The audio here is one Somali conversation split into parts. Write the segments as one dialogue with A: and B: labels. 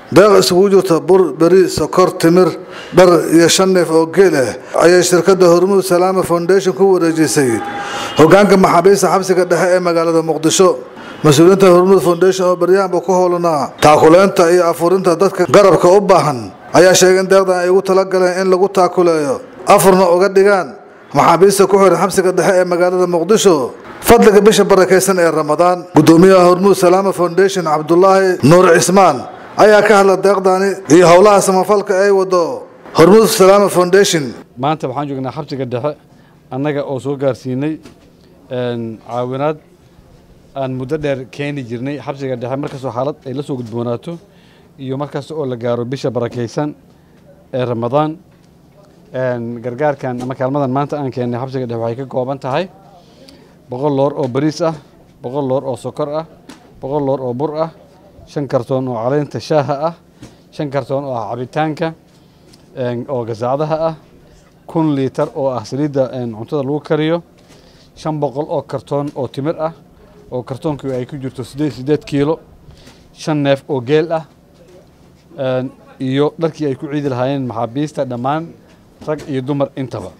A: deeq isugu jirta bur beri sokor timir dhar iyo shan neef oo geel ah ayay shirkadda hormuud salaama foundation ku wareejisay hogaanka maxaabiista xabsiga dhexe ee magaalada muqdisho mas-uuliyiinta hormuud foundation oo baryahanba ku howlanaa taakuleynta iyo afurinta dadka garabka u baahan ayaa sheegay in deeqdan ay ugu talagaleen in lagu taakuleeyo afurna uga dhigaan maxaabiista ku xiran xabsiga dhexe ee magaalada muqdisho fadliga bisha barakaysan ee ramadaan gudoomiyaha hormuud salaama foundation cabdulaahi nuur cismaan ayaa ka hadla deeqdani iyo howlaha samafalka ay wado hormuud salaama foundation
B: maanta waxaan joognaa xabsiga dhexe annaga oo soo gaarsiinay caawinaad aan muddo dheer keeni jirnay xabsiga dhexe markastoo xaalad ay la soo gudboonaato iyo markasta oo la gaaro bisha barakaysan ee ramadaan gargaarkan ama kaalmadan maanta aan keennay xabsiga dhexe waxay ka kooban tahay boqol loor oo bariis ah boqol loor oo sokor ah boqol loor oo bur ah shan kartoon oo caleynta shaaha ah shan kartoon oo ah cabitaanka oo gasaacdaha ah kun liitar oo ah saliidda cuntada lagu kariyo shan boqol oo kartoon oo timir ah oo kartoonkii ay ku jirto siddeed siddeed kiilo shan neef oo geel ah iyo dharkii ay ku ciidi lahaayeen maxaabiista dhammaan rag iyo dumar intaba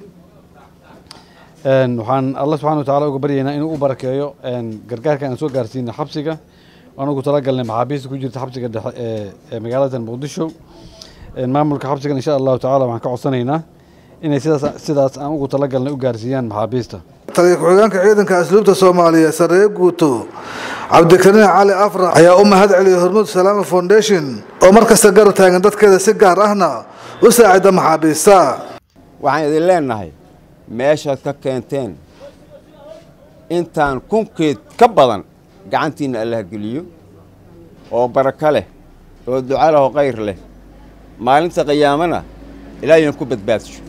B: waxaan alla subxana wa tacala uga baryaynaa inuu u barakeeyo gargaarka aan soo gaarsiina xabsiga waan ugu talagalnay maxaabiista ku jirta xabsiga dhexe ee magaalada muqdisho maamulka xabsigan insha allahu tacala waxaan ka codsanaynaa inay sidaas sidaas aan ugu talagalnay u gaarsiiyaan maxaabiista
A: taliya ku-xigeenka ciidanka asluubta soomaaliya sareeye guuto cabdikariin cali afrax ayaa u mahad celiyay hormuud salaama foundation oo mar kasta garab taagan dadkeeda si gaar ahna u saacida maxaabiista
C: waxaan idin leenahay meeshaad ka keenteen intaan kunkeed ka badan gacantiinna allah geliyo oo barako leh oo duca leh oo khayr leh maalinta qiyaamana ilaahiyan ku badbaadsho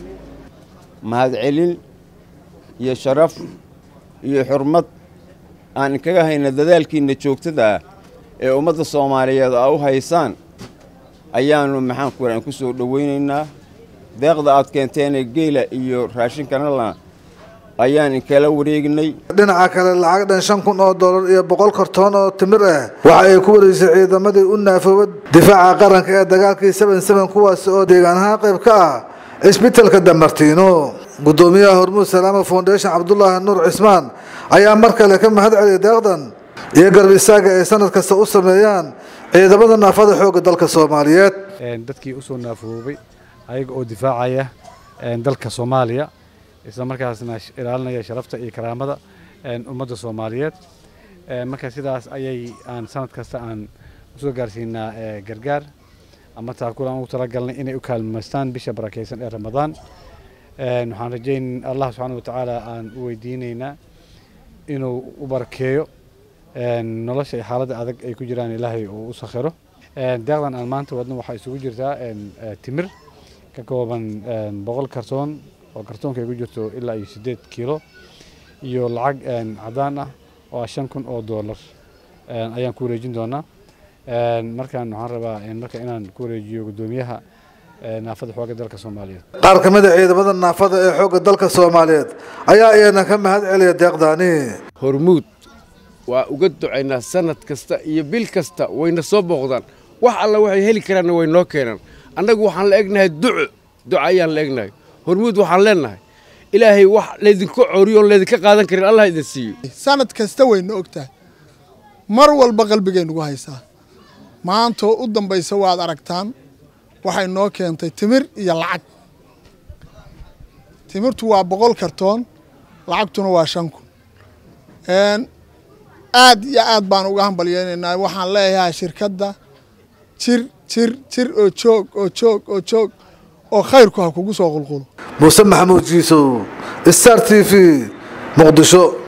C: mahadcelin iyo sharaf iyo xurmad aan inkaga hayna dadaalkiinna joogtada ah ee ummadda soomaaliyeed aa u haysaan ayaannu maxaan ku aan ku soo dhowaynaynaa deeqda aad keenteenee geela iyo raashinkanala ayaan inkala wareegnay
A: dhinaca kale lacag dhan shan kun oo dollar iyo boqol kartoon oo timir ah waxa ay ku wareejisay ciidamadii u naafooba difaaca qaranka ee dagaalkii seben seben kuwaasi oo deegaan ahaan qayb ka ah cisbitalka damartiino gudoomiyaha hormuud salaama foundation cabdulaahi nuur cismaan ayaa mar kale ka mahad celiyay deeqdan iyo garab istaaga ay sanad kasta u sameeyaan ciidamada naafada xoogga dalka soomaaliyeed
B: dadkii usoo naafoobay ayaga oo difaacaya dalka soomaaliya isla markaasna ilaalinaya sharafta iyo karaamada ummadda soomaaliyeed marka sidaas ayay aan sanad kasta aan usoo gaarsiinaa gargaar ama taakul aan ugu talagalnay inay u kaalmaystaan bisha barakaysan ee ramadaan waxaan rajayn allah subxaana watacaala aan u weydiinaynaa inuu u barakeeyo nolosha iyo xaaladda adag ay ku jiraan ilaahay uu u sakhiro deeqdan aan maanta wadno waxaa isugu jirtaa timir ka kooban boqol kartoon oo kartoonka ay ku jirto ilaa iyo siddeed kiilo iyo lacag cadaan ah oo ah shan kun oo doolar ayaan ku wareejin doonaa markaan waxaan rabaa marka inaan ku wareejiyo guddoomiyaha naafada xoogga dalka soomaaliyeed
A: qaar ka mid a ciidamada naafada ee xoogga dalka soomaaliyeed ayaa iyana ka mahad celiya deeqdaani
D: hormuud waa uga ducaynaa sanad kasta iyo bil kasta wayna soo booqdaan wax alla waxay heli karaanna way noo keenaan annagu waxaan la egnahay duco duco ayaan la egnahay hormuud waxaan leennahay ilaahay wax laydinka coriyo oon laydinka qaadan karin allah idin siiyo
E: sanad kasta wayna ogtahay mar walba qalbigaynugu haysaa maantoo u dambaysa waad aragtaan waxay noo keentay timir iyo lacag timirtu waa boqol kartoon lacagtuna waa shan kun aad iyo aad baan uga hambalyeynaynaa waxaan leeyahay shirkadda jir jir jir oo joog oo joog oo joog oo khayrku ha kugu soo qulqulo
A: muuse maxamuud jiisow star t v muqdisho